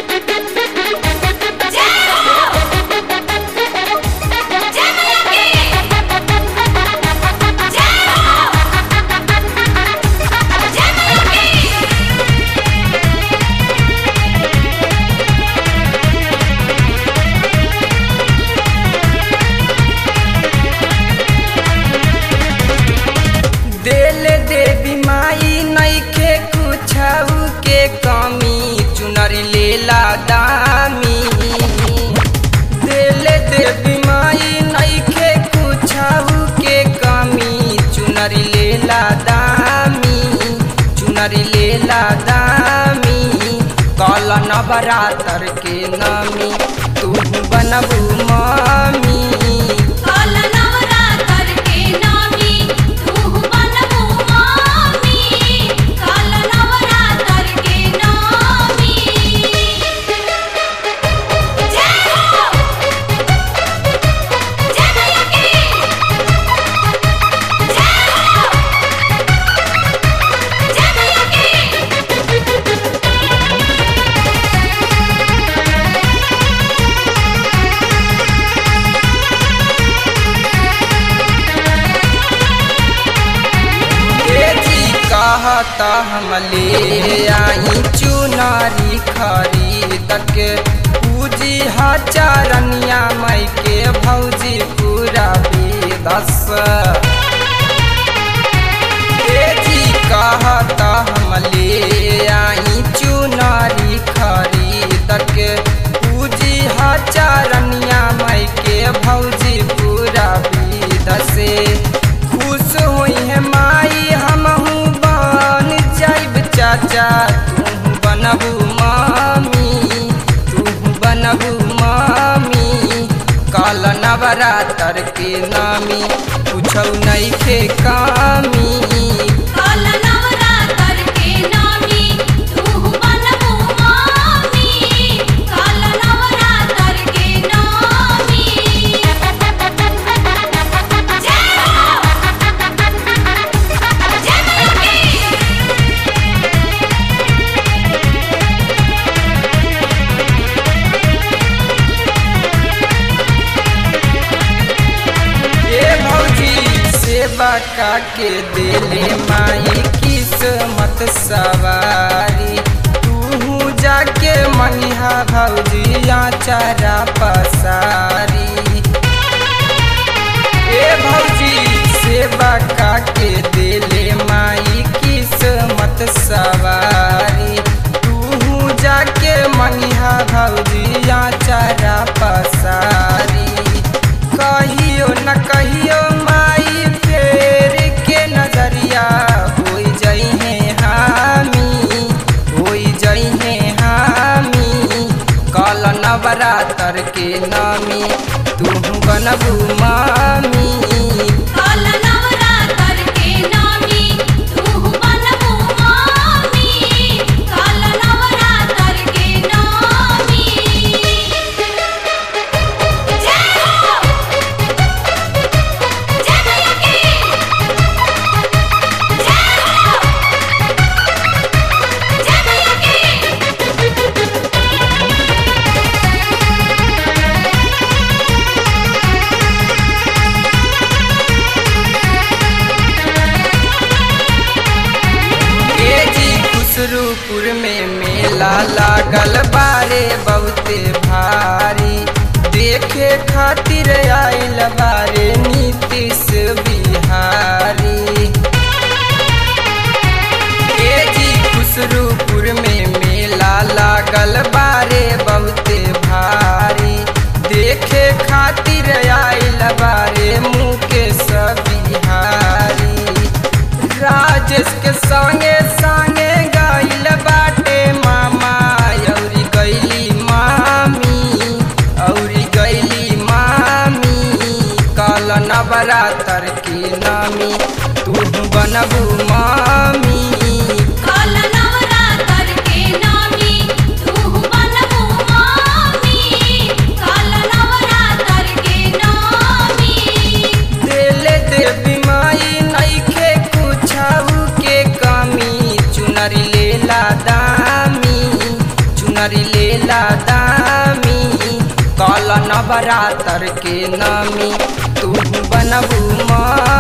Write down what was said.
देले देवी माई नइखे कुछऊ के कमी चुनरी लेला दामी देले देवी माई नइखे कुछऊ के कमी चुनरी लेला दामी चुनरी लेला दामी कल नवरातर के नमी तू बनबू मामी काल नवरातर के नामी तू बनबू मामी काल नवरातर के नामी जय हो जय मैया की जय हो जय मैया की ए जी कहता हम ले आई चुनारी खरीद के पूजी हचारनिया मई के भौजी पूरा बेदस ए जी कहता हम ले आई चुनारी खरीद के पूजी हचारनिया मई के भौजी पूरा बेदसे खुश हुई है माई हमहू बन जाइब चाचा तू बनबू मामी तू बनबू मामी काल नवरातर के नामी कुछौ नइखे कामी काल नवरातर के नामी तू बनबू मामी काल नवरातर के नामी जय हो जय मैया की ए भौजी सेवा का के देले माई किस्मत सवारी तू जाके मंगिहा भौजी आचारा पसारी ए भौजी सेवा का के देले माई किस्मत सवारी तू जाके मंगिहा भौजी आचारा पसारी कहियो न कहियो माई फेर के नजरिया होई जइहे हामी होई जइहे हामी कल नवरातर के नामी तू बनबू मामी काल नवरातर के नामी तू बनबू मामी काल नवरातर के नामी जय हो जय मैया की जय हो जय मैया की ए जी खुसरूपुर में मेला लागल बारे बहुते भारी देखे खातिर आइल बारे नीतीश बिहारी ए जी खुसरूपुर में मेला लागल बारे बहुते भारी देखे खातिर आइल बारे मुकेश बिहारी राजेश के संगे संगे गइल बाटे मामा औरी गइली मामी औरी गइली मामी कल नवरातर की नामी तू बनबू मामी काल नवरातर के नामी तू बनबू मामी काल नवरातर के नामी देले देवी माई नइखे कुछऊ के कमी चुनरी लेला दामी चुनरी चुनरी लेला दामी कल नवरातर के नामी तू बनबू मामी